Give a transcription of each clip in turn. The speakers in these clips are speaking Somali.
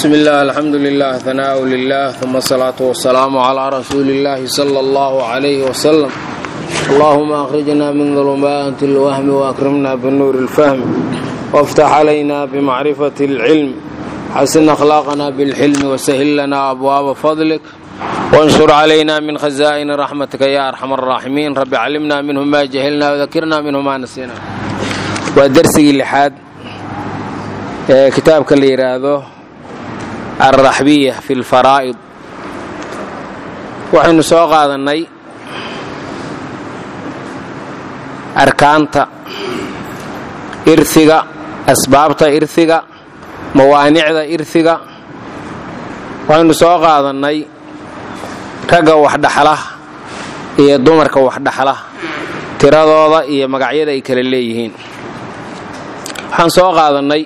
bsm اllah alxamdu lilah hanaaء lilah ثuma الsalaaةu wasalaamu عlى rasuuli اllahi slى اllah عlyh wslm allahuma akhrijna min ظulmaati اlwahmi waakrimna bnuur اlfahm wاftax عlayna bmacrifaة اlcilm xasin akhlaaqna bاlxilmi wsahil lana abwaaba fadlik wanshur عlayna min khaza'ini raxmatika ya arxam الraaximiin rabi calimna minhu ma jahilna wdakirna minhu ma nasina waa dersigii lixaad ee kitaabka la yidhaahdo alraxbiya fi lfaraa'id waxaynu soo qaadannay arkaanta irhiga asbaabta irhiga mawaanicda irhiga waxaynu soo qaadannay ragga waxdhaxla iyo dumarka waxdhaxla tiradooda iyo magacyada ay kala leeyihiin waxaan soo qaadannay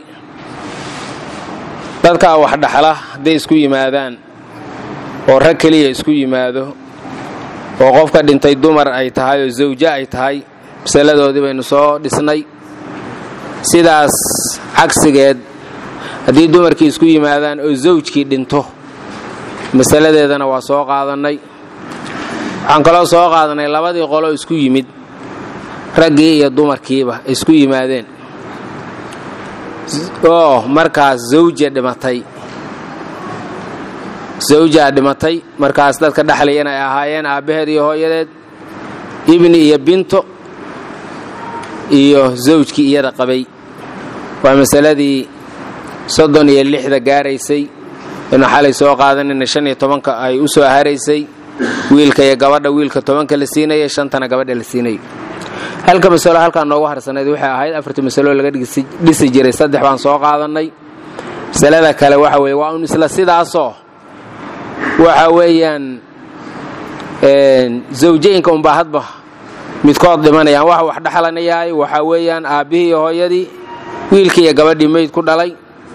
dadkaa wax dhaxla hadday isku yimaadaan oo rag keliya isku yimaado oo qofka dhintay dumar ay tahay oo zawjo ay tahay masaladoodii baynu soo dhisnay sidaas cagsigeed haddii dumarkii isku yimaadaan oo zawjkii dhinto masaladeedana waa soo qaadannay waxaan kaloo soo qaadannay labadii qolo isku yimid raggii iyo dumarkiiba isku yimaadeen oo markaas zawja dhimatay zawjaa dhimatay markaas dadka dhexlayan ay ahaayeen aabbaheed iyo hooyadeed ibni iyo binto iyo zawjkii iyada qabay waa masaladii soddon iyo lixda gaaraysay inu xalay soo qaadanayna shan iyo tobanka ay u soo haraysay wiilka iyo gabadha wiilka tobanka la siinaya shantana gabadha la siinaya halka masalo halkaa noogu harsanayd waxay ahayd afartii masalo laga dhisi jiray saddex baan soo qaadannay masalada kale waxa weye waa un isla sidaasoo waxa weeyaan zawjayinka unbaa hadba midkood dhimanayaan waxa wax dhexlanayahay waxaa weeyaan aabbihii iyo hooyadii wiilkii iyo gabadhii meyd ku dhalay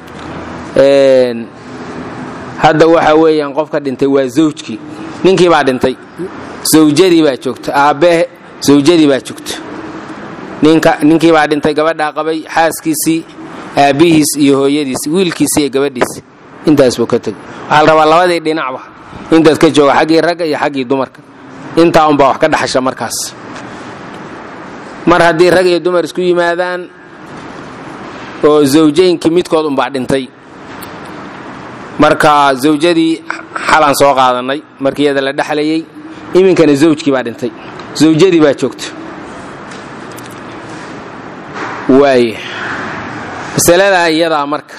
hadda waxa weeyaan qofka dhintay waa zawjkii ninkii baa dhintay zawjadii baa joogta aabbe zawjadii baa joogta ninkii baa dhintay gabadhaa qabay xaaskiisii aabbihiis iyo hooyadiis wiilkiisi iyo gabadhiisi intaas buu ka tegay waxaa la rabaa labadii dhinacba intaad ka jooga xaggii ragga iyo xaggii dumarka intaa unbaa wax ka dhaxasha markaas mar haddii rag iyo dumar isku yimaadaan oo zawjaynkii midkood unbaa dhintay marka zawjadii xalaan soo qaadannay markii iyada la dhexlayay iminkana zawjkii baa dhintay zawjadii baa joogta waay masaladaa iyadaa marka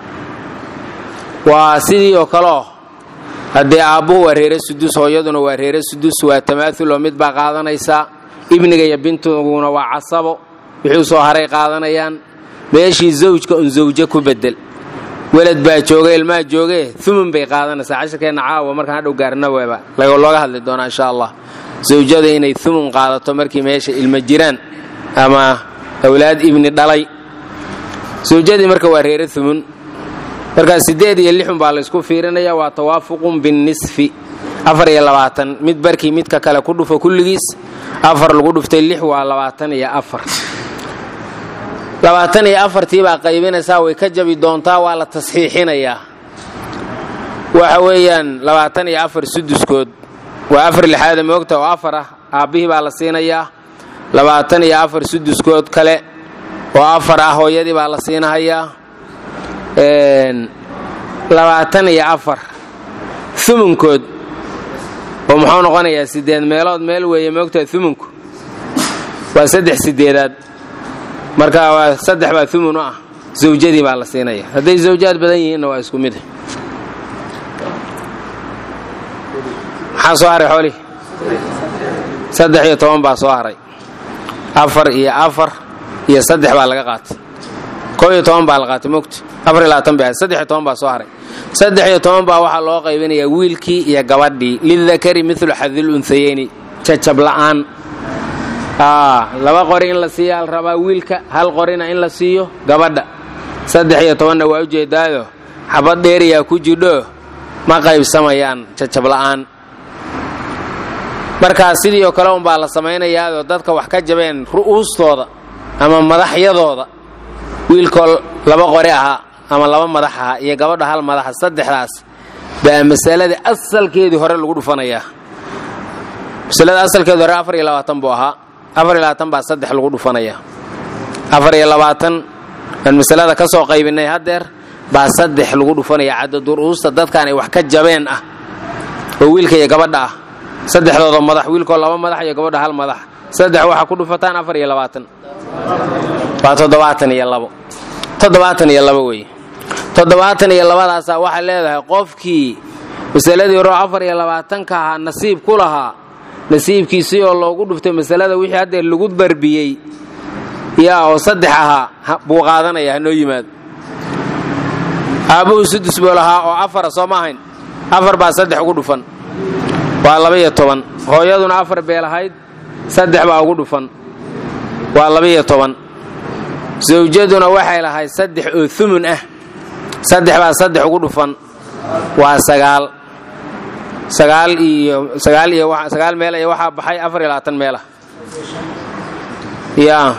waa sidii oo kaleo haddii aabbuhu waa reere sudus hooyaduna waa reere sudus waa tamaaul oo mid baa qaadanaysaa ibniga iyo bintuguna waa casabo wixii soo haray qaadanayaan meeshii zawjka un zawjo ku bedel welad baa jooga ilmaa joogee umun bay qaadanaysaa cashirkeenna caawa markaan hadhow gaarna weeba looga hadli doonaa insha allah zawjada inay umun qaadato markii meesha ilma jiraan ama awlaad ibni dhalay zawjadii marka waa reere umun markaa siddeed iyo lixun baa laysku fiirinaya waa tawaafuqun binnisfi afar iyo labaatan mid barkii midka kale ku dhufo kulligiis afar lagu dhuftay lix waa labaatan iyo afar labaatan iyo afartii baa qaybinaysaa way ka jabi doontaa waa la tasxiixinayaa waxa weeyaan labaatan iyo afar suduskood waa afar lixaada moogta oo afar ah aabbihii baa la siinayaa labaatan iyo afar suduskood kale oo afar ah hooyadii baa la siinahayaa labaatan iyo afar umunkood oo muxuu noqonayaa sideed meelood meel weeye moogtaa umunku waa saddex sideedaad marka waa saddex baa umun u ah zawjadii baa la siinaya hadday zawjaad badan yihiinna waa isku mid maxaa soo haray xoolihii saddex iyo toban baa soo haray afar iyo afar iyo saddex baa laga qaatay koo iyo toban baa la qaatay mogta afar iyo labaatan bay ahayd saddex iyo toban baa soo haray saddex iyo toban baa waxaa loo qaybinayaa wiilkii iyo gabadhii lidakari milu xadil unsayeyni jajab la'aan laba qori in la siiyaa la rabaa wiilka hal qorina in la siiyo gabadha saddex iyo tobanna waa ujeedaayo xabad dheeriyaa ku jidho ma qaybsamayaan jajab la'aan markaa sidii oo kale unbaa la samaynayaadoo dadka wax ka jabeen ru'uustooda ama madaxyadooda wiilkoo laba qori ahaa ama laba madaxa iyo gabadha hal madaxa saddexdaas baa masaladii asalkeedii hore lagu dhufanayaa masalada asalkeedii hore afar iyo labaatan buu ahaa afar iyo labaatan baa saddex lagu dhufanayaa afar iyo labaatan aan masalada ka soo qaybinay haddeer baa saddex lagu dhufanaya cadadur'uusta dadkaan ay wax ka jabeen ah oo wiilka iyo gabadha ah saddexdooda madax wiilkoo laba madax iyo gabadha hal madax saddex waxaa ku dhufataan afar iyo labaatan waa toddobaatan iyo labo toddobaatan iyo labo weeye toddobaatan iyo labadaasaa waxay leedahay qofkii masaladii hore afar iyo labaatanka ahaa nasiib ku lahaa nasiibkiisii oo loogu dhuftay masalada wixii haddeer lagu darbiyey yaa oo saddex ahaa buu qaadanaya hanoo yimaado aabbuhu sudus buu lahaa oo afara soo ma ahayn afar baa saddex ugu dhufan waa laba-iyo toban hooyaduna afar bee lahayd saddex baa ugu dhufan waa laba-iyo toban sawjaduna waxay lahayd saddex oo umun ah saddex baa saddex ugu dhufan waa sagaal sagaal iyo sagaal iyo sagaal meel iyo waxaa baxay afar iyo labaatan meelah yaa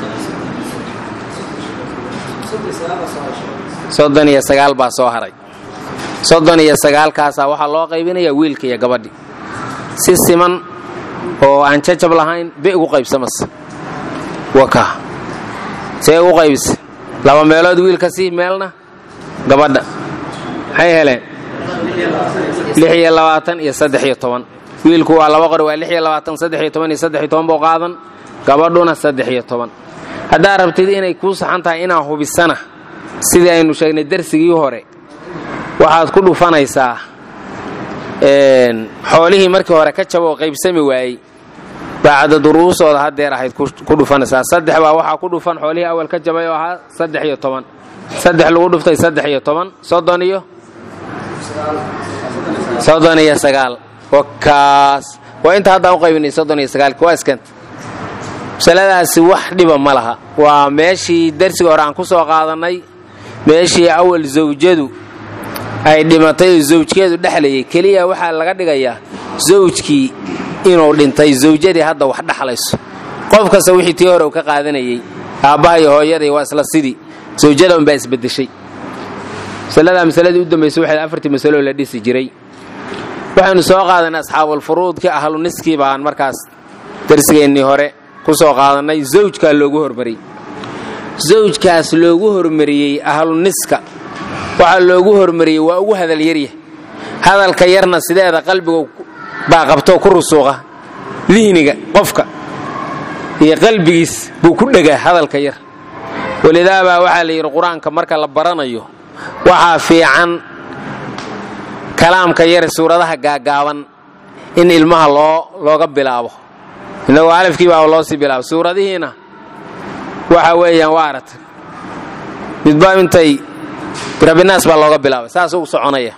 soddon iyo sagaal baa soo haray soddon iyo sagaalkaasaa waxaa loo qaybinayaa wiilka iyo gabadhi si siman oo aan jajab lahayn be ugu qaybsamas waka see ugu qaybisa laba meelood wiilka si meelna gabadha maxay heleen lix iyo labaatan iyo saddex iyo toban wiilku waa laba qori waa lix iyo labaatan saddex iyo toban iyo saddex iyo toban buu qaadan gabadhuna saddex iyo toban haddaad rabtid inay kuu saxan tahay inaa hubisana sidii aynu sheegnay darsigii hore waxaad ku dhufanaysaa xoolihii markii hore ka jaba oo qaybsami waayey baacda duruusooda haddeer ahayd ku dhufanaysaa saddex baa waxaa ku dhufan xoolihii awal ka jabay oo ahaa saddex iyo toban saddex lagu dhuftay saddex iyo toban soddon iyo soddon iyo sagaal wakaas waa inta haddaan u qaybinay soddon iyo sagaalki waa iskanta masaladaasi wax dhiba ma laha waa meeshii darsiga hore aan ku soo qaadannay meeshii awal zawjadu ay dhimatay oo zawjkeedu dhexlayay keliya waxaa laga dhigayaa zawjkii inuu dhintay zawjadii hadda wax dhexlayso qof kasta wixii tii hore uu ka qaadanayey aabbaha iyo hooyadii waa isla sidii zawjada unbaa isbedeshay masaladaa masaladii u dambaysay waxay afartii masaloo la dhisi jiray waxaynu soo qaadanay asxaabulfuruudkii ahlu niskii baan markaas darsigeennii hore ku soo qaadannay zawjkaa loogu hormariyey zawjkaas loogu hormariyey ahlu niska waxaa loogu hormariyey waa ugu hadal yaryah hadalka yarna sideeda qalbiga baa qabtoo ku rusuuqa dihniga qofka iyo qalbigiis buu ku dhegaa hadalka yar walidaabaa waxaa la yidhi qur-aanka marka la baranayo waxaa fiican kalaamka yar suuradaha gaagaaban in ilmaha loo looga bilaabo inagoo alafkii baa loo sii bilaabo suuradihiina waxa weeyaan waa aragtay midba intay birabinaas baa looga bilaabay saasuu u soconaya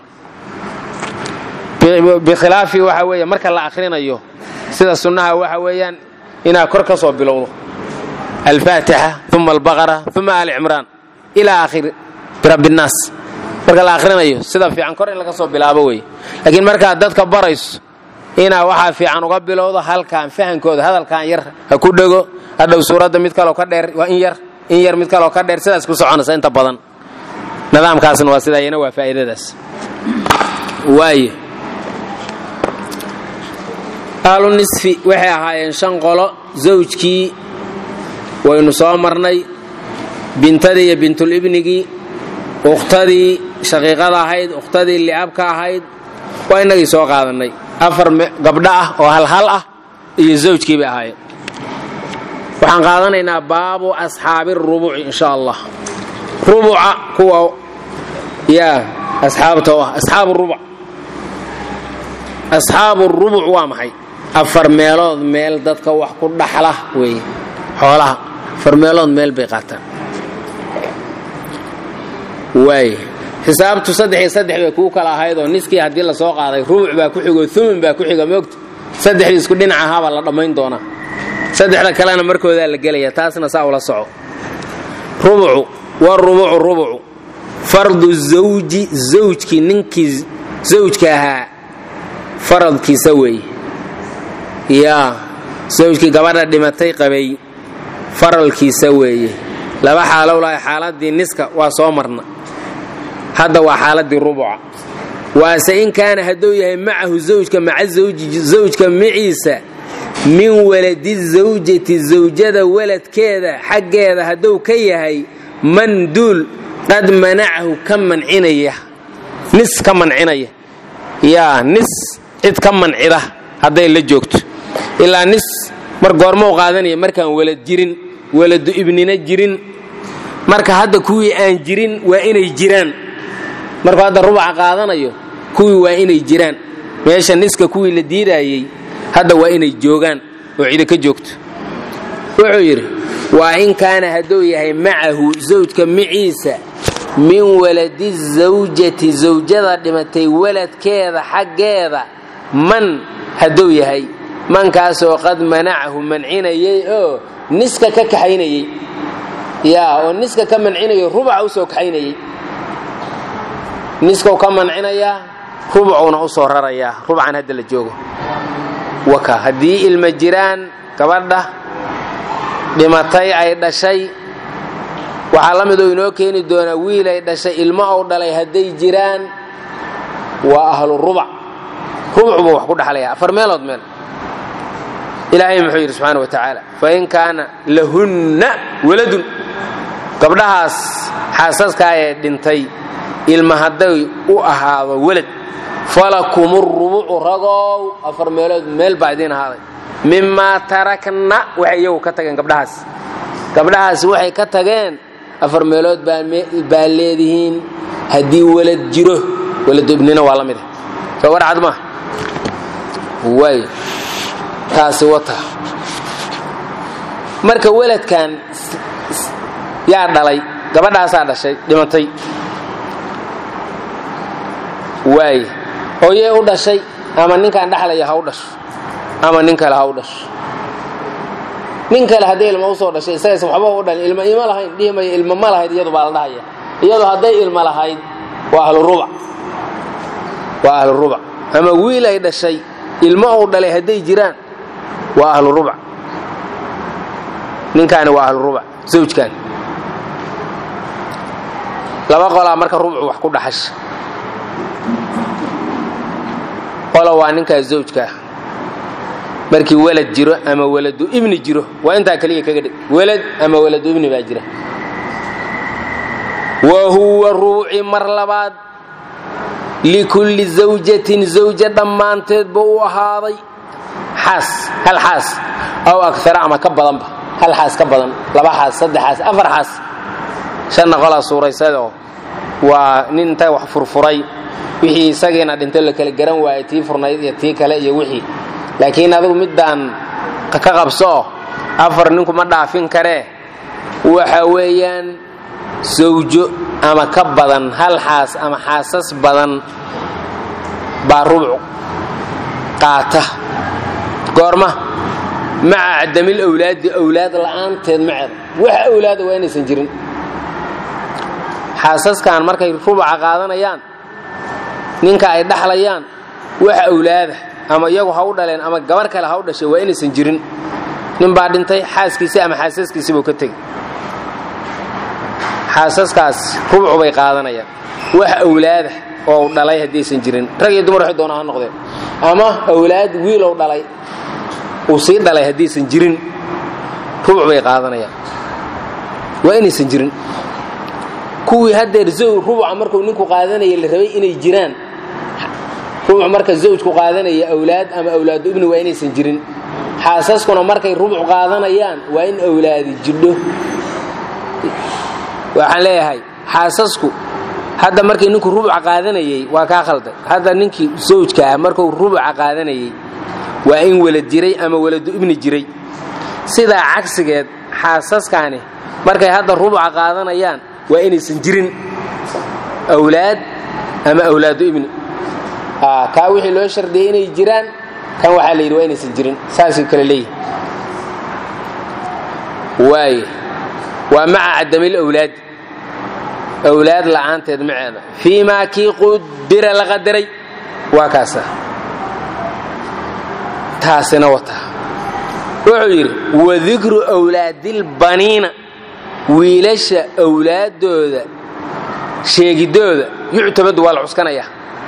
bikhilaafi waxa weeye marka la akhrinayo sida sunnaha waxa weeyaan inaad kor ka soo bilowdo alfaatixa uma albaqara uma aali cimraan ilaa akhir birabinaas marka la akhrinayo sida fiican kor in laga soo bilaabo wey laakiin markaad dadka barayso inaa waxaa fiican uga bilowdo halkaan fahankooda hadalkan yar ha ku dhego hadhow suuradda mid kaloo ka dheer waa in yar in yar mid kaloo ka dheer sidaas ku soconaysa inta badan nidaamkaasna waa sidaa iyana waa faa'iidadaas waaye ahlu nisfi waxay ahaayeen shan qolo zawjkii waynu soo marnay bintadii iyo bintulibnigii ukhtadii shaqiiqada ahayd ukhtadii li'abka ahayd waa innagii soo qaadannay afar gabdho ah oo halhal ah iyo zawjkii bay ahaayeen waxaan qaadanaynaa baabu asxaabi rubuci insha allah rubuca kuwa yaa asxaabta u ah asxaabu rubuc asxaabu rubuc waa maxay afar meelood meel dadka wax ku dhaxla weeye xoolaha afar meelood meel bay qaataan waay xisaabtu saddex iyo saddex bay kuu kala ahayd oo niskii haddii la soo qaaday rubuc baa ku xigo umun baa ku xiga moogta saddexdii isku dhinac ahaabaa la dhammayn doonaa saddexda kalena markoodaa la gelaya taasna saa ula soco rubucu warubucu rubucu fardu zawji zawjkii ninkii zawjka ahaa faradkiisa weeye yaa zawjkii gabadha dhimatay qabay faralkiisa weeye laba xaalow lahay xaaladii niska waa soo marna hadda waa xaaladii rubuca waase in kaana hadduu yahay macahu zawjka maca zawjka maciisa min waladi zawjati zawjada waladkeeda xaggeeda hadduu ka yahay man duul qad manacahu ka mancinaya nis ka mancinaya yaa nis cid ka mancida hadday la joogto ilaa nis mar goormou qaadanaya markaan walad jirin waladu ibnina jirin marka hadda kuwii aan jirin waa inay jiraan markuu hadda rubaca qaadanayo kuwii waa inay jiraan meesha niska kuwii la diidayey hadda waa inay joogaan oo cida ka joogto wuxuu yidhi waa in kaana hadduu yahay macahu zawjka maciisa min waladi zawjati zawjada dhimatay waladkeeda xaggeeda man hadduu yahay mankaasoo qad manacahu mancinayay oo niska ka kaxaynayey yaa oo niska ka mancinayo rubaca u soo kaxaynayey niskau ka mancinayaa rubucuuna u soo rarayaa rubcan hadda la joogo waka haddii ilma jiraan gabadha dhimatay ay dhashay waxaa la mid oo inoo keeni doonaa wiil ay dhashay ilmo ou dhalay hadday jiraan waa ahlu rubac rubucbuu wax ku dhaxlaya afar meelood meel ilaahay muxuu yidhi subxaana wa tacaala fain kaana lahunna waladun gabdhahaas xaasaskaa ee dhintay ilma hadday u ahaado welad falakum rubucu ragow afar meelood meel baa idiin ahaaday mimaa tarakna waxay iyagu ka tageen gabdhahaas gabdhahaas waxay ka tageen afar meelood baa leedihiin haddii walad jiro waladubnina waa la mid ah soo warcad maaha waay taasi wata marka weladkan yaa dhalay gabadhaasaa dhashay dhimatay waay hooyee u dhashay ama ninkaan dhexlaya ha u dhasho ama nin kale ha u dhasho nin kale haddii ilma usoo dhashay isagaysa waxba u dhalin ilma ima lahayn dhihi maya ilma ma lahayd iyadu baa la dhahaya iyadu hadday ilma lahayd waa ahlurubac waa ahlurubac ama wiil ay dhashay ilmo uu dhalay hadday jiraan waa ahlurubac ninkaani waa ahlurubac zawjkaani laba qolaa marka rubcu wax ku dhaxasha qola waa ninkaa zawjkaa markii walad jiro ama waladu ibni jiro waa intaa keliya kaga dhig walad ama waladu ibni baa jira wa huwa ruuci mar labaad likulli zawjatin zawja dhammaanteed buu u ahaaday xaas hal xaas aw akara ama ka badanba hal xaas ka badan laba xaas saddex xaas afar xaas shanna qolaa suuraysadoo waa nin inta wax furfuray wixii isagiina dhinto la kala garan waayay tii furnayd iyo tii kale iyo wixii laakiin adigu middaan ka qabsooo afar ninku ma dhaafin karee waxa weeyaan sawjo ama ka badan hal xaas ama xaasas badan baa rubuc qaata goorma maca cadamil awlaadi awlaad la'aanteed maceeda wax awlaada waa inaysan jirin xaasaskan markay rubuca qaadanayaan ninka ay dhaxlayaan wax awlaada ama iyagu ha u dhaleen ama gabar kale ha u dhashay waa inaysan jirin nin baa dhintay xaaskiisii ama xaasaskiisii buu ka tegey xaasaskaas rubcu bay qaadanayaan wax awlaada oo dhalay haddaysan jirin rag iyo dumar waxay doonaa ha noqdeen ama awlaad wiilow dhalay uu sii dhalay haddaysan jirin rubuc bay qaadanayaan waa inaysan jirin kuwii haddeer zow rubuca markuu ninku qaadanaya la rabay inay jiraan rubuc marka zawjku qaadanaya awlaad ama awlaadu ibni waa inaysan jirin xaasaskuna markay rubuc qaadanayaan waa in awlaadi jidho waxaan leeyahay xaasasku hadda markii ninku rubuca qaadanayey waa kaa khalday hadda ninkii zawjka ah markuu rubuca qaadanayey waa in walad jiray ama waladu ibni jiray sidaa cagsigeed xaasaskaani markay hadda rubuca qaadanayaan waa inaysan jirin awlaad ama awlaadu ibni kaa wixii loo shardiyey inay jiraan kan waxaa la yidhi waa inaysan jirin saasuu kale leeyihi waaye waa maca cadamil awlaad awlaad la'aanteed maceeda fii maa kii qudira la qadaray waa kaasa taasina wata wuxuu yidhi wadikru awlaadilbaniina wiilasha awlaaddooda sheegidooda yuctamadu waa la cuskanaya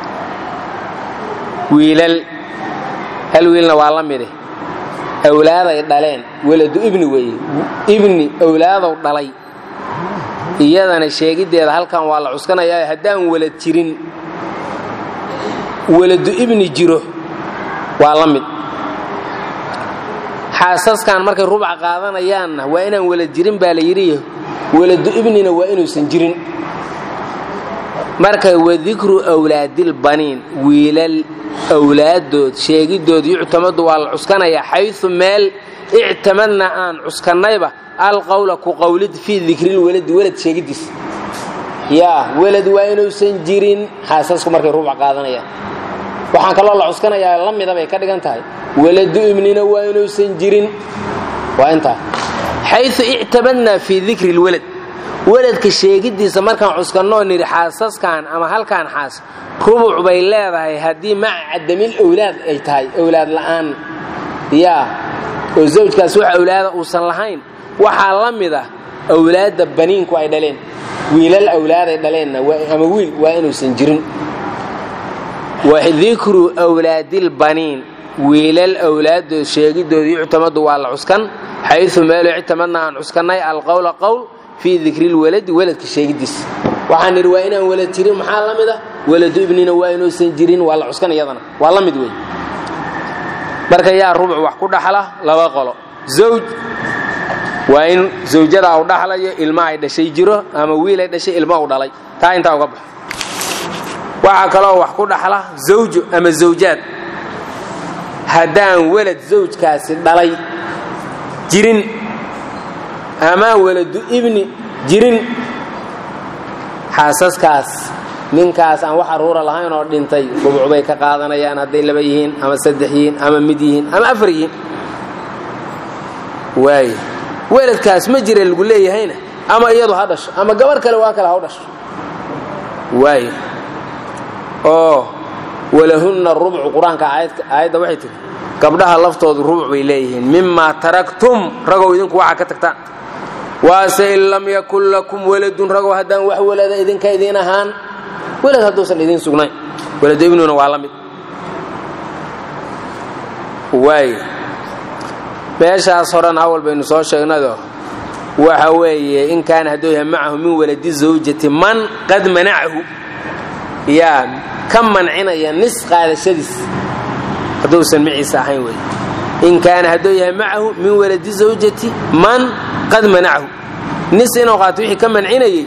wiilal hal wiilna waa la mide awlaaday dhaleen weladu ibni weeye ibni awlaadow dhalay iyadana sheegiddeeda halkan waa la cuskanayaa haddaan welad jirin weladu ibni jiro waa la mid xaasaskan markay rubca qaadanayaanna waa inaan welad jirin baa la yidhi weladu ibnina waa inuusan jirin marka wadikru wlaadilbaniin wiilal awlaadood sheegidood yuctamadu waa la cuskanayaa xayu meel ictamadna aan cuskannayba alqowla ku qowlid fii dikrilweladi welad sheegidiis yaa welad waa inuusan jirin xaasasku markay rubca qaadanayaan waxaan kaloo la cuskanayaa la mida bay ka dhigan tahay weladu ibnina waa inuusan jirin waa intaa xayu ictamadna fii dikri lwelad weladka sheegiddiisa markaan cuskannoo nidhi xaasaskan ama halkaan xaas rubuc bay leedahay haddii maca cadamil owlaad ay tahay owlaad la'aan yaa oo zawjkaas wax awlaada uusan lahayn waxaa la mid ah awlaadda baniinku ay dhaleen wiilal awlaaday dhaleenna ama wiil waa inuusan jirin wadikru wlaadilbaniin wiilal awlaadood sheegidooda yuctamadu waa la cuskan xayu meelo ictamadna aan cuskannay alqowla qowl fii dikrilweladi weladka sheegidiisa waxaan nidhi waa inaan welad jirin maxaa la mid ah weladu ibnina waa inuusan jirin waa la cuskan iyadana waa la mid wey marka yaa rubuc wax ku dhaxla laba qolo zawj waa in zawjadaa u dhaxlayo ilma ay dhashay jiro ama wiil ay dhashay ilma u dhalay taa intaa uga baxo waxaa kaloo wax ku dhaxla zawjo ama zawjaad haddaan welad zawjkaasi dhalay jirin ama weladu ibni jirin xaasaskaas ninkaas aan wax aruura lahayn oo dhintay rubuc bay ka qaadanayaan hadday laba yihiin ama saddex yihiin ama mid yihiin ama afar yihiin waay weladkaas ma jira lagu leeyahayna ama iyadu ha dhasho ama gabar kale waa kale ha u dhasho waay oo walahunna rubcu qur-aanka aayadda waxay tihi gabdhaha laftoodu rubuc bay leeyihiin mimaa taraktum ragow idinku waxaa ka tagtaan waase in lam yakun lakum waladun ragow haddaan wax walada idinka idiin ahaan welad hadduusan idiin sugnayn waladu ibnuna waa la mid waay meeshaas horena awal baynu soo sheegnado waxa weeye in kaana hadduu yahay macahu min waladi zawjati man qad manacahu yaa ka mancinaya nis qaadashadiis hadduusan maciisa ahayn wey in kaana hadduu yahay macahu min waladi zawjati man qad manacahu nis inuu qaato wixii ka mancinayey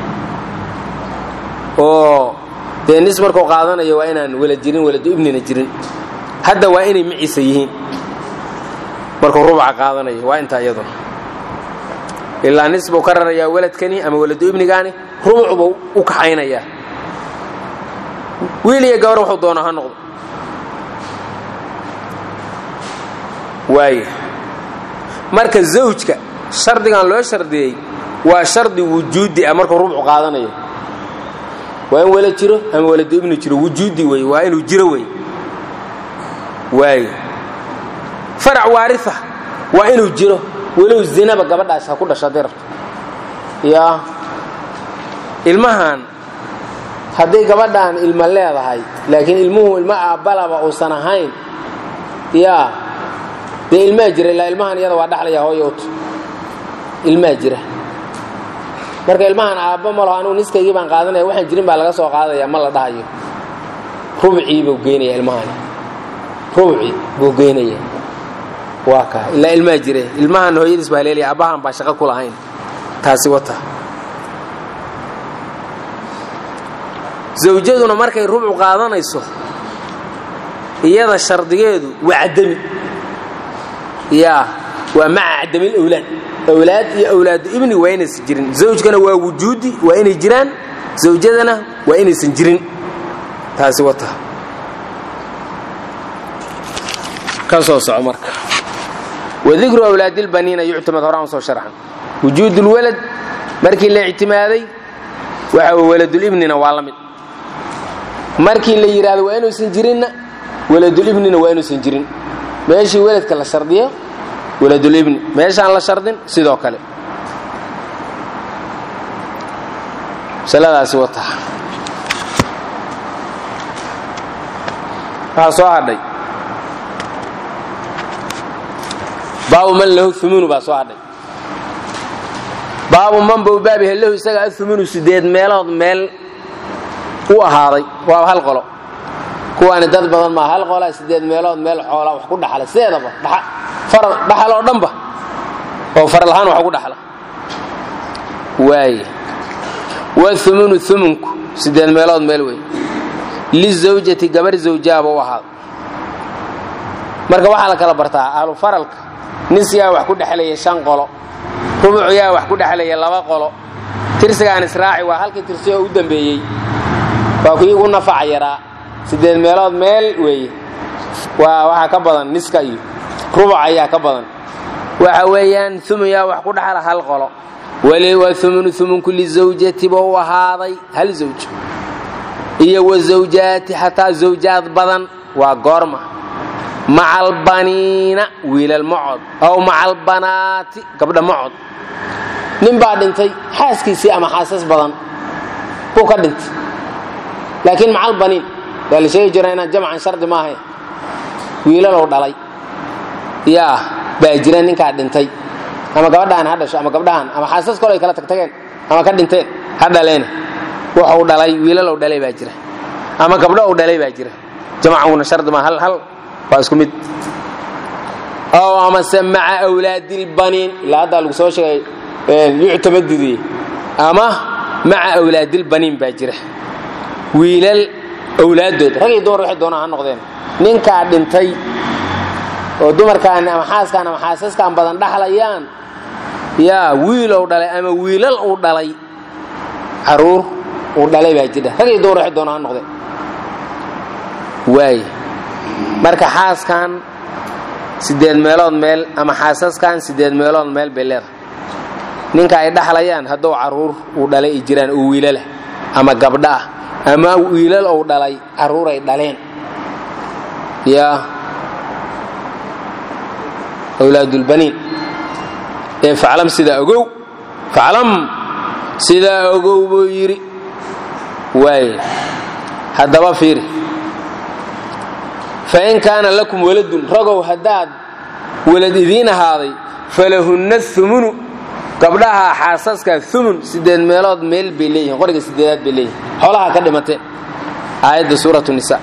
oo dee nis markuu qaadanayo waa inaan walad jirin waladu ibnina jirin hadda waa inay maciisa yihiin markuu rubca qaadanayo waa intaa iyadu ilaa nis buu ka rarayaa waladkani ama waladu ibnigaani rubuc buu u kaxaynayaa wiil iyo gabar wuxuu doono ha noqdo waaya marka zawjka shardigan loo shardiyey waa shardi wujuudi ah markuu rubcu qaadanayo waa in walad jiro ama waladu ibni jiro wujuudi wey waa inuu jiro wey waaya farac waaria waa inuu jiro walow zinaba gabadhaas ha ku dhasho hadday rabto yaa ilmahan hadday gabadhaan ilma leedahay laakiin ilmuhu ilmo aabbalaba uusan ahayn yaa dee ilmaa jira ilaa ilmahan iyada waa dhaxlaya hooyo ut ilmaa jira marka ilmahan aabba malaho anigu niskaygii baan qaadanaya waxaan jirin baa laga soo qaadaya ma la dhahayo rubcii buu geynaya ilmahani rubci buu geynaya waa kaa ilaa ilmaa jire ilmahan hooyadiis baa leelaya abbahan baa shaqo ku lahayn taasi wata zawjaduna markay rubcu qaadanayso iyada shardigeedu waa cadami yaa waa maca cadamil awlaad awlaad iyo awlaadu ibni waa inaysan jirin zawjkana waa wujuudi waa inay jiraan zawjadana waa inaysan jirin taasi wata ka soo soco marka wadikru awlaadilbaniina yuctamad horaan soo sharxan wujuud lwalad markii la ictimaaday waxa waladulibnina waa la mid markii la yidhaahdo waa inuusan jirinna waladulibnina waa inuusan jirin meeshii weladka la shardiyo waladulibni meeshaan la shardin sidoo kale masaladaasi wata waxaa soo hadhay baabu man lahu umunu baa soo hadhay baabu man bau baab yahay lahu isaga aumunu sideed meelood meel u ahaaday waa hal qolo kuwaani dad badan maa hal qolaa sideed meelood meel xoolaa wax ku dhaxla sideedaba dhaxal oo dhanba oo faralahaan wax ku dhaxla waaye waumunu umunku sideed meelood meel wey lizawjati gabar zawjaaba u ahaaday marka waxaa la kala bartaa ahlu faralka nis yaa wax ku dhexlaya shan qolo rubuc yaa wax ku dhexlaya laba qolo tirsigaan israaci waa halkii tirsi oo u dambeeyey waa kuwii ugu nafac yaraa sideed meelood meel weeye waa waxaa ka badan niska iyo rubuc ayaa ka badan waxa weeyaan umun yaa wax ku dhexla hal qolo waa umunu umunku lizawjati ba u ahaaday hal zawj iyo wazawjaati xataa zawjaad badan waa goorma maca albaniina wiilal macod aw maca albanaati gabdha macod nin baa dhintay xaaskiisii ama xaasas badan buu ka dhintay laakiin maca albaniin waa la sheegi jira inaan jamcan shardi maahayn wiilalow dhalay yaa baa jira ninkaa dhintay ama gabadhaan ha dhasho ama gabdhahan ama xaasas kole ay kala tagtageen ama ka dhinteen ha dhaleena wuxuu dhalay wiilalow dhalay baa jira ama gabdho u dhalay baa jira jamacuna shardi maa hal hal waa isku mid ow amase maca awlaadilbaniin ilaa haddaa lagu soo sheegay yuctamadidii ama maca awlaadilbaniin baa jira wiilal awlaaddood rag iyo dumar waxay doonaan ha noqdeen ninkaa dhintay oo dumarkaan ama xaaskaan ama xaasaskaan badan dhaxlayaan yaa wiilow dhalay ama wiilal uu dhalay caruur uu dhalay baa jira rag iyo dumar waxay doonaan ha noqdeen waay marka xaaskan sideed meelood meel ama xaasaskan sideed meelood meel bay leedahay ninka ay dhaxlayaan hadduu caruur uu dhalay ay jiraan oo wiilalah ama gabdha ah ama wiilal uu dhalay caruur ay dhaleen yaa awlaadulbaniin ee faclam sidaa ogow faclam sidaa ogow buu yidhi waay haddaba fiiri fain kaana lakum waladun ragow haddaad walad idiin ahaaday falahunna umunu gabdhaha xaasaska umun sideed meelood meel bay leeyihin qoriga sideedaad bay leeyihin xoolaha ka dhimateen aayadda suuratu nisa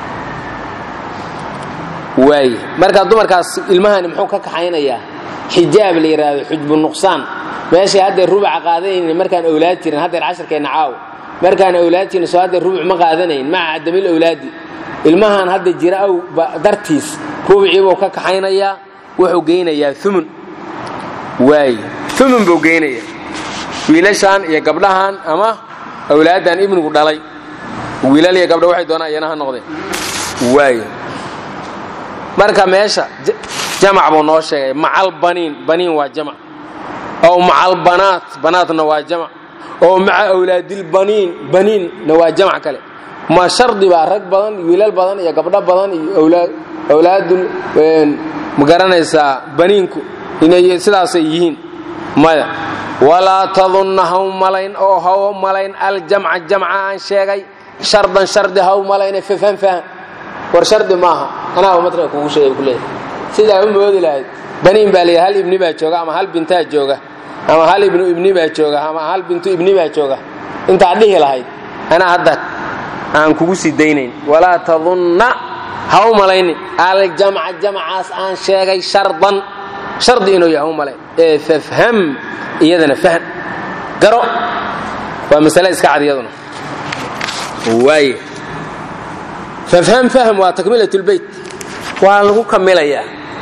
waay markaa dumarkaas ilmahani muxuu ka kaxaynayaa xijaab la yidhaahdo xujbu nuqsaan meeshay haddeer rubuca qaadanayn markaan owlaad jirin haddeer casharkeenna caaw markaan owlaad jirin soo haddeer rubuc ma qaadanayn maca cadamil owlaadi ilmahan hadda jira aw dartiis rubuciibuu ka kaxaynayaa wuxuu geynayaa umun waay umun buu geynayaa wiilashaan iyo gabdhahan ama awlaaddan ibnigu dhalay wiilal iyo gabdha waxay doonaan iyana ha noqdeen waay marka meesha jamac buu noo sheegay macalbaniin baniin waa jamac ow macalbanaat banaatna waa jamac oo maca awlaadilbaniin baniinna waa jamac kale ma shardi baa rag badan wiilal badan iyo gabdho badan iyo awlaadul ma garanaysaa baniinku inay sidaasay yihiin maya walaa tadunna haw malayn oo haw malayn aljamca jamca aan sheegay shardan shardi haw malayne fafhan fahan war shardi maaha anaaba matrika kugu sheegay ku leeyahay sidaa u moodi lahayd baniin baa leeyahay hal ibni baa jooga ama hal bintaa jooga ama hal ibnu ibni baa jooga ama hal bintu ibni baa jooga intaad dhihi lahayd anaa hadda aan kugu sii daynayn walaa tadunna ha u malaynin aljamca jamcaas aan sheegay shardan shardi inuu yahay u malayn ee fafham iyadana fahm garo waa masale iska cad iyaduna waaye fafham fahm waa takmilat lbeyt waa lagu kamilayaa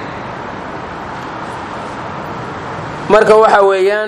marka waxa weeyaan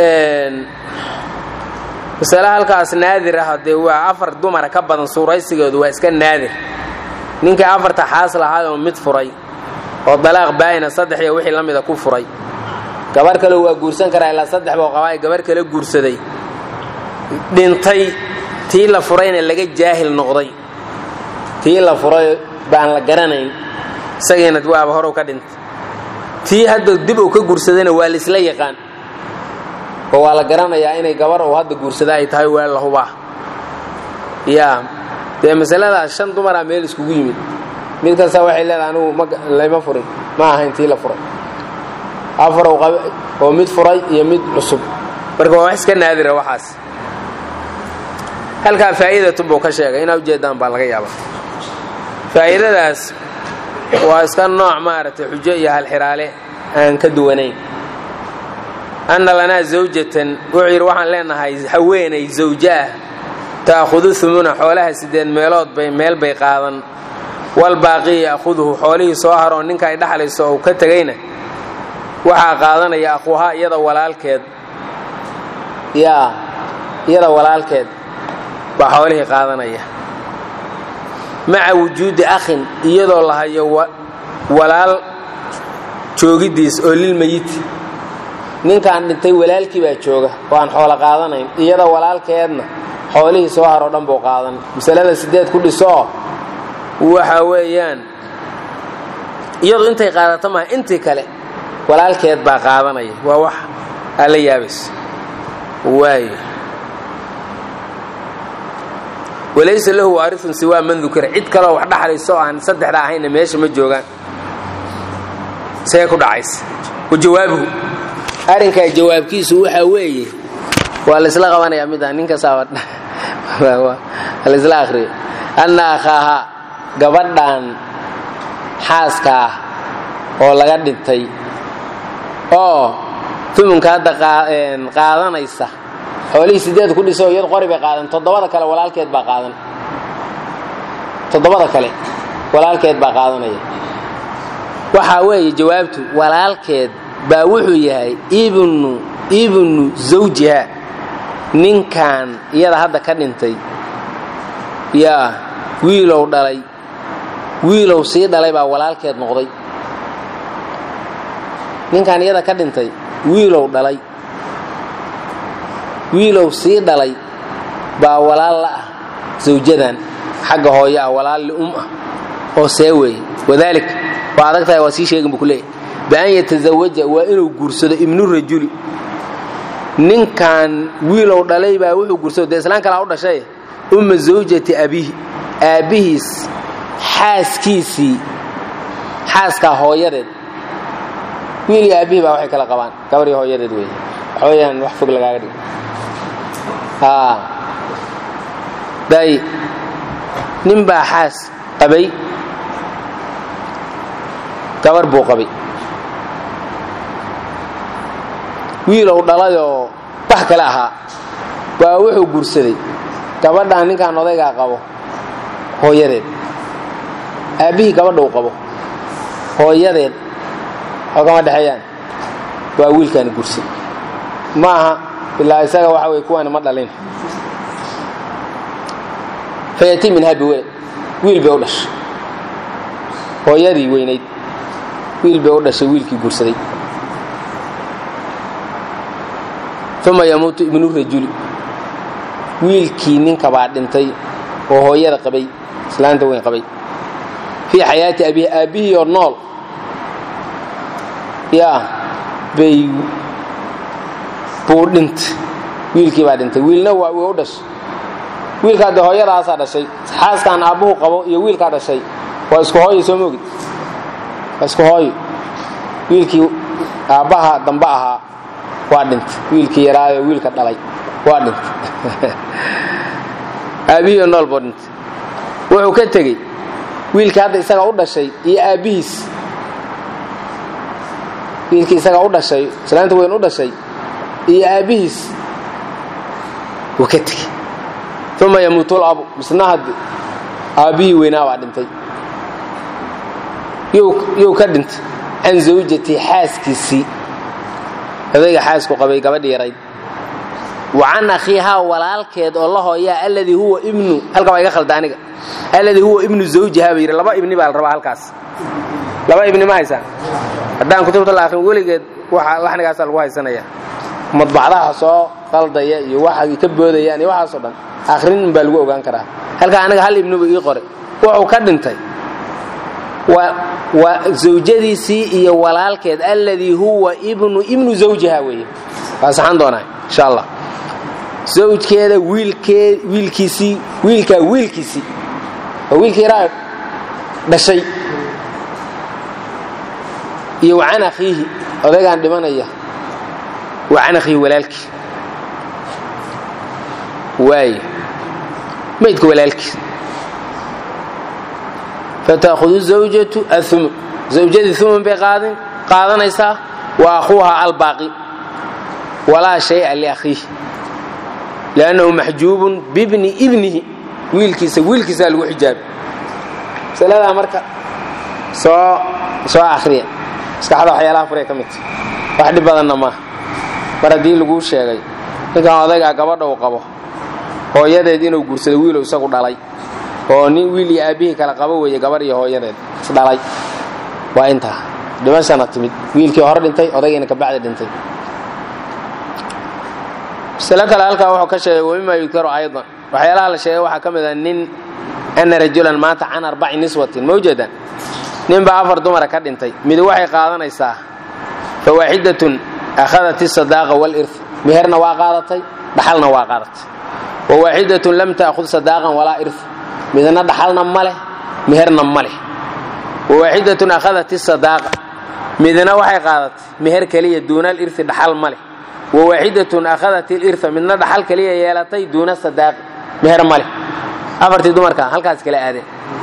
masale halkaas naadir ah dee waa afar dumara ka badan suuraysigoodu waa iska naadir ninkii afarta xaas lahaayoo mid furay oo dalaaq baayina saddex iyo wixii la mida ku furay gabar kale waa guursan karaa ilaa saddex boo qabaa gabar kale guursaday dhintay tii la furayna laga jaahil noqday tii la furay baan la garanayn isagiina waaba horow ka dhintay tii hadda dib uu ka guursadayna waa laisla yaqaan oo waa la garanayaa inay gabar uu hadda guursada ay tahay waa la hubaa yaa dee masaladaas shan dumaraa meel iskugu yimid mid kasta waxay leedahay anigu layma furin ma ahayn tii la furay afarow qaba oo mid furay iyo mid cusub marka waa wax iska naadira waxaas halkaa faa'iidatu buu ka sheegay inaa ujeedaan baa laga yaaba faa'iidadaas waa iska nooc maaragtay xujo iyo halxiraale aan ka duwanayn anna lanaa zawjatan wuxuu yidhi waxaan leenahay haweenay zawjo ah ta'khudu humuna xoolaha siddeed meelood bay meel bay qaadan walbaaqii ya'khuduhu xoolihii soo haroo ninka ay dhaxlayso uu ka tegayna waxaa qaadanaya aquuhaa iyada walaalkeed yaa iyada walaalkeed baa xoolihii qaadanaya maca wujuudi akhin iyadoo la hayo walaal joogiddiis oo lilmayiti ninkaan dhintay walaalkii baa jooga oo aan xoolo qaadanayn iyada walaalkeedna xoolihii soo haroo dhan buu qaadan masalada sideed ku dhisoo waxa weeyaan iyadu intay qaadato maha intii kale walaalkeed baa qaadanaya waa wax aa la yaabaysa waayo walaysa lahu waarifun siwaa man dukira cid kaloo wax dhaxlayso oo aan saddexda ahayna meesha ma joogaan see ku dhacaysa wajawaabuhu arrinkaa jawaabkiisu waxaa weeye waa laysla qabanayaa mida ninkasaaba laysla akhriyo anna akhaaha gabadhan xaaska ah oo laga dhintay oo tumunka hadda qaadanaysa xoolihii sideed ku dhiso iyad qori bay qaadan toddobada kale walaalkeed baa qaadan toddobada kale walaalkeed baa qaadanaya waxaa weeye jawaabtu walaalkeed baa wuxuu yahay ibnu ibnu zawjiha ninkan iyada hadda ka dhintay yaa wiilow dhalay wiilow sii dhalay baa walaalkeed noqday ninkan iyada ka dhintay wiilow dhalay wiilow sii dhalay baa walaal la ah zawjadan xagga hooyo ah walaal li'um ah oo see weeye wadaalika waa adag tahay waa sii sheegin buu ku leeyahy bian yatazawaja waa inuu guursado ibnu rajuli ninkan wiilow dhalay baa wuxuu guursado dee islaan kalaa u dhashay umma zawjati abihi aabbihiis xaaskiisii xaaskaa hooyadeed wiil iyo aabbihii baa waxay kala qabaan gabar iyo hooyadeed weeye waxaweyaan wax fog lagaaga dhigo day nin baa xaas qabay gabar buu qabay wiilow dhalayoo wax kale ahaa baa wuxuu guursaday gabadhaan ninkaan odaygaa qabo hooyadeed aabbihii gabadha uu qabo hooyadeed oo kama dhexeeyaan waa wiilkaani guursaday ma aha ilaa isaga waxa wey kuwaani ma dhalin fayati minhaa biwelad wiil bay u dhashay hooyadii weynayd wiil bay u dhashay wiilkii guursaday uma yamuutu ibnu rajuli wiilkii ninka baa dhintay oo hooyada qabay islaanta weyn qabay fii xayaati abihi aabbihii oo nool yaa bay buu dhintay wiilkii baa dhintay wiilna waa way u dhashay wiilkaa dee hooyadaasaa dhashay xaaskaan aabbuhu qabo iyo wiilkaa dhashay waa isku hooyo soo moogid waa isku hooyo wiilkii aabbaha dambe ahaa waa dhintay wiilkii yaraayo wiilka dhalay waa dhintay aabbihii oo nool buu dhintay wuxuu ka tegey wiilkii hadda isaga u dhashay iyo aabbihiis wiilkii isaga u dhashay islaanta weyn u dhashay iyo aabbihiis wuu ka tegey uma yamuutul abu misna haddi aabbihii weynaa baa dhintay yuu ka dhintay can zawjatii xaaskiisii odayga xaasku qabay gabadhi yarayd wa can akhiihaa walaalkeed oo la hooyaa alladii huwa ibnu halka baa iga khalda aniga alladii huwa ibnu zawjihaa ba yidhi laba ibni baa la rabaa halkaas laba ibni ma haysaan haddaan kutubta la akhrin weligeed laxnigaasaa lagu haysanaya madbacdaha soo qaldaya iyo waxa ka boodayaan iyo waxaasoo dhan akhrin baa lagu ogaan karaa halkaa aniga hal ibnibu ii qoray wuxuu ka dhintay waa zawjadiisii iyo walaalkeed alladii huwa ibnu ibnu zawjiha weeye waa saxan doonaa insha allah zawjkeeda wiilkee wiilkiisii wiilkaa wiilkiisii oo wiilkii yaraa dhashay iyo wa can akhiihi odaygaan dhimanaya wa can akhiihi walaalkii waaye maydka walaalkii fataahudu zawjatu ahumun zawjadii humun bay qaadin qaadanaysaa wa akhuuha albaaqi walaa shaya liakhiihi liannahu maxjuubun bibni ibnihi wiilkiisa wiilkiisaa lagu xijaabay masaladaa marka soo soo akhriya maskaxda waxyaalaha furay ka midta wax dhib badanna maaha mar haddii laguu sheegay ninkan odaygaa gabadha uu qabo hooyadeed inuu guursado wiilu isagu dhalay oo nin wiil iyo aabbihii kala qabo weeye gabarh iyo hooyadeed isdhalay waa intaa dhimashana timid wiilkii hore dhintay odaygiina kabacdi dhintay masalo kale halkaa wuxuu ka sheegay wamima yudkaru aydan waxyaalaha la sheegay waxaa ka mid a nin ana rajulan maanta can arbaci niswatin mawjadan ninbaa afar dumara ka dhintay mid waxay qaadanaysaa fawaaxidatun akhadat isadaaqa walirth meherna waa qaadatay dhaxalna waa qaadatay wawaaxidatun lam ta'khud sadaaqan walaa irth midna dhaxalna ma leh meherna ma leh wawaaxidatun akhadat isadaaqa midna waxay qaadatay meher keliya duuna alirthi dhaxal ma leh wawaaxidatun akhadat ilirha midna dhaxal keliya yeelatay duuna sadaaqi meher ma leh afartii dumarka halkaas kala aadeen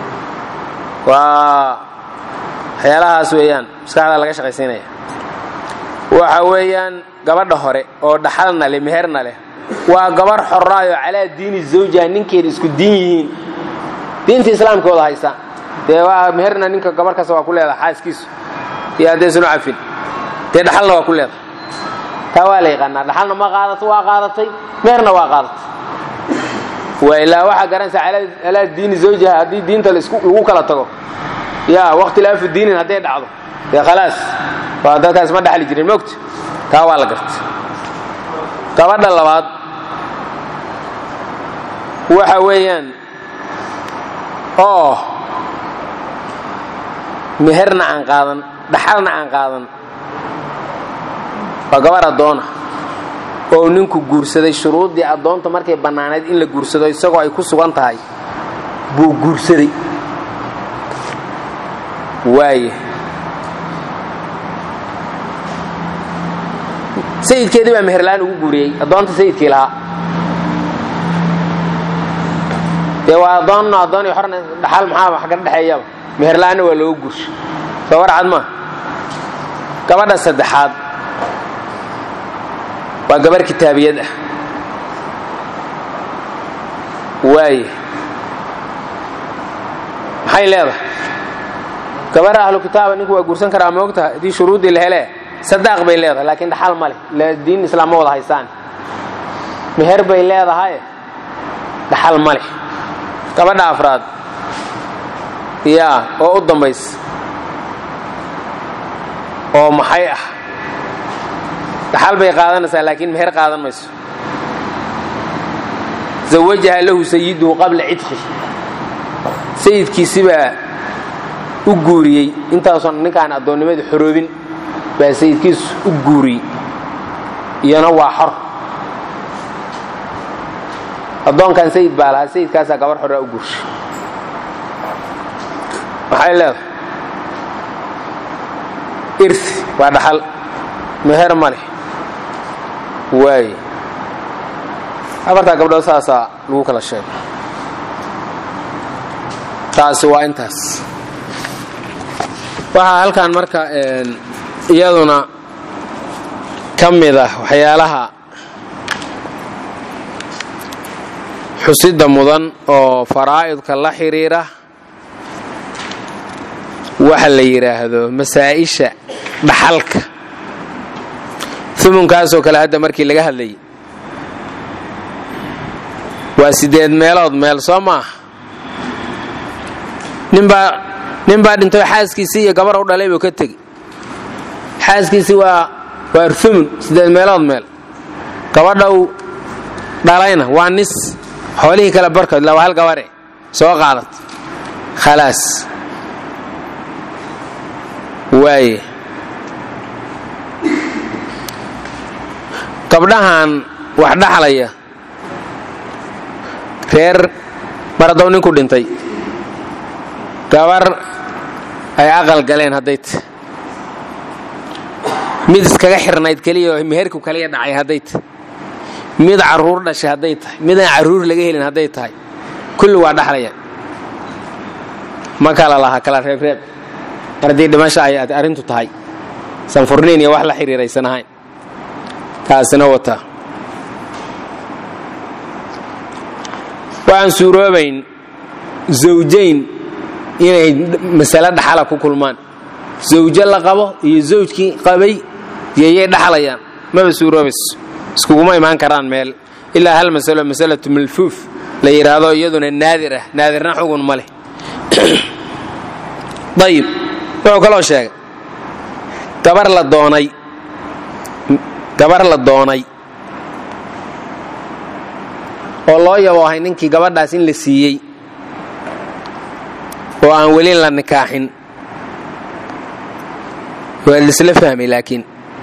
waa waxyaalahaas weeyaan maskaxda laga shaqaysiinaya waxa weeyaan gabadha hore oo dhaxalna leh meherna leh waa gabarh xoraayo calaa diini zawjiha ninkeeda isku diin yihiin diinta islaamkooda haysa dee waa meherna ninka gabarh kasta waa ku leedaha xaaskiisu iyo haddaysan u cafin dee dhaxalna waa ku leedahay taa waa la yaqaanaa dhaxalna ma qaadato waa qaadatay meherna waa qaadatay waa ilaa waxaa garanaysa calaa diini zawjiha haddii diinta lagu kala tago ya wakhtilaafu diinin hadday dhacdo dee khalaas waa dadkaas ma dhaxli jirin mogta taa waa la gartay gabadha labaad waxa weeyaan oo meherna aan qaadan dhaxalna aan qaadan waa gabar addoona oo ninku guursaday shuruuddii addoonta markay bannaanayd in la guursado isagoo ay ku sugan tahay buu guursaday waaye sayidkeedii baa meherlaan ugu guuriyey addoonta sayidkii lahaa dee waa addoonna addoon iyo xorna dhaxal maxaa wax ka dhexeeyaba meherlaanna waa looga guursho soo warcad maa gabadha saddexaad waa gabar kitaabiyad ah waaye maxay leedahay gabar ahlu kitaaba ninku waa guursan karaa ma ogtaha haddii shuruuddii la hele sadaaq bay leedahay laakiin dhaxal ma leh diin islaam ma wada haysaan meher bay leedahay dhaxal ma leh gabadha afraad yaa oo u dambaysa oo maxay ah dhaxal bay qaadanaysaa laakiin meher qaadan mayso zawajaha lahu sayiduhu qabla cidqi sayidkiisibaa u guuriyey intaasoon ninkaan addoonnimada xoroobin baa sayidkiisu u guuriyey iyana waa xor addoonkan sayid baa lahaa sayidkaasaa gabar xoraa u guurshay maxay leedahay irti waa dhaxal meher ma leh waaye afartaa gabdhood saasaa lagu kala sheegay taasi waa intaas waxaa halkan marka iyaduna ka mid ah waxyaalaha xusida mudan oo faraa'idka la xidhiira waxa la yidhaahdo masaa'isha dhaxalka umunkaasoo kale hadda markii laga hadlayay waa sideed meelood meel soo maaha ninbaa nin baa dhintay xaaskiisii iyo gabar u dhalay buu ka tegey xaaskiisii waa waa umun sideed meelood meel gabadha uu dhalayna waa nis xoolihii kale barkood la waa hal gabare soo qaadat khalaas waaye gabdhahan wax dhaxlaya reer mar haddow ninku dhintay gabar ay aqal galeen hadday tahay mid iskaga xirnayd keliya oo meherku kaliya dhacay hadday tahay mid carruur dhashay hadday tahay midaan carruur laga helin hadday tahay kulli waa dhaxlayaan ma kala laha kala reebreeb ardii dhimasha ay arrintu tahay sanfurniin iyo wax la xiriiraysan ahayn taasina wataa waxaan suuroobayn zawjayn inay masale dhaxala ku kulmaan zawjo la qabo iyo zawjkii qabay yayay dhaxlayaan maba suuroobayso iskuguma imaan karaan meel ilaa hal masalo masalatu malfuuf la yidhaahdo iyaduna naadir ah naadirna xugun ma leh ayib wuxuu kaloo sheegay gabar la doonay gabar la doonay oo loo yaboohay ninkii gabadhaas in la siiyey oo aan weli la nikaaxin waa laisla fahmay laakiin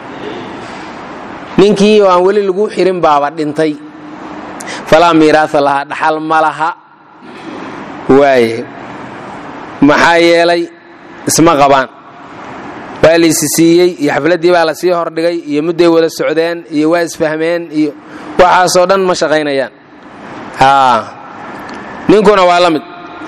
ninkii oo aan weli lagu xirin baaba dhintay falaa miiraasa lahaa dhaxal ma laha waaye maxaa yeelay isma qabaan waa laysi siiyey iyo xafladdii baa la sii hordhigay iyo mudday wada socdeen iyo waa isfahmeen iyo waxaasoo dhan ma shaqaynayaan ninkuna waa la mid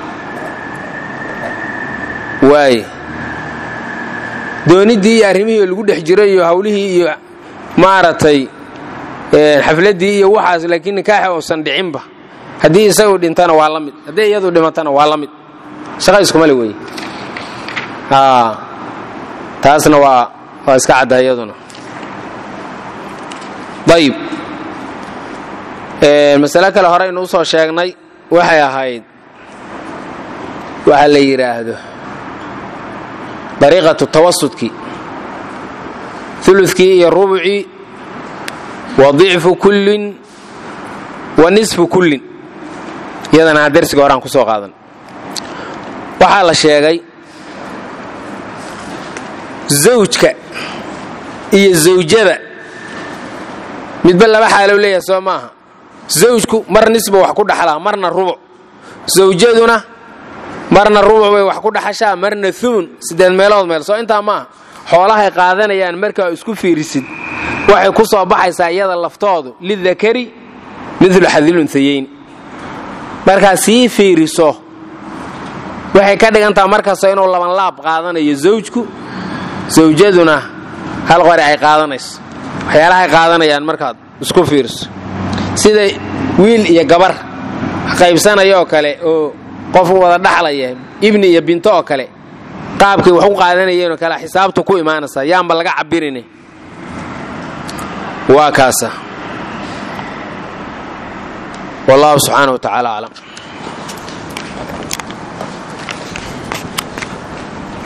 waaye dooniddii iyo arrimihii lagu dhex jiray iyo hawlihii iyo maaragtay xafladdii iyo waxaas laakiin nikaaxa uusan dhicinba haddii isagu dhintana waa la mid haddii iyadu dhimatana waa la mid shaqa iskuma le weeye taasna waa waa iska cadda iyaduna ayib masale kale horeynu usoo sheegnay waxay ahayd waxa la yidhaahdo dariiqatu tawasudkii ulukii iyo rubucii wa dicfu kullin wa nisfu kullin iyadana darsiga horaan ku soo qaadan waxaa la sheegay zawjka iyo zawjada midba laba xaalow leeyahay soo maaha zawjku mar nisba wax ku dhaxlaa marna rubuc zawjaduna marna rubuc bay wax ku dhaxashaa marna umun siddeed meelood meel soo intaa maaha xoolahay qaadanayaan markaa isku fiirisid waxay ku soo baxaysaa iyada laftoodu lidakari midlu xadilunhayeyn markaa sii fiiriso waxay ka dhigantaha markasta inuu labanlaab qaadanayo zawjku zawjaduna hal qori ay qaadanayso waxyaalahay qaadanayaan markaad isku fiiriso sida wiil iyo gabar qaybsanaya oo kale oo qof wada dhaxlaya ibni iyo binto oo kale qaabkay wax u qaadanayeenoo kale xisaabtu ku imaanaysaa yaanba laga cabirin waa kaasa wallahu subxaana wa tacaala aclam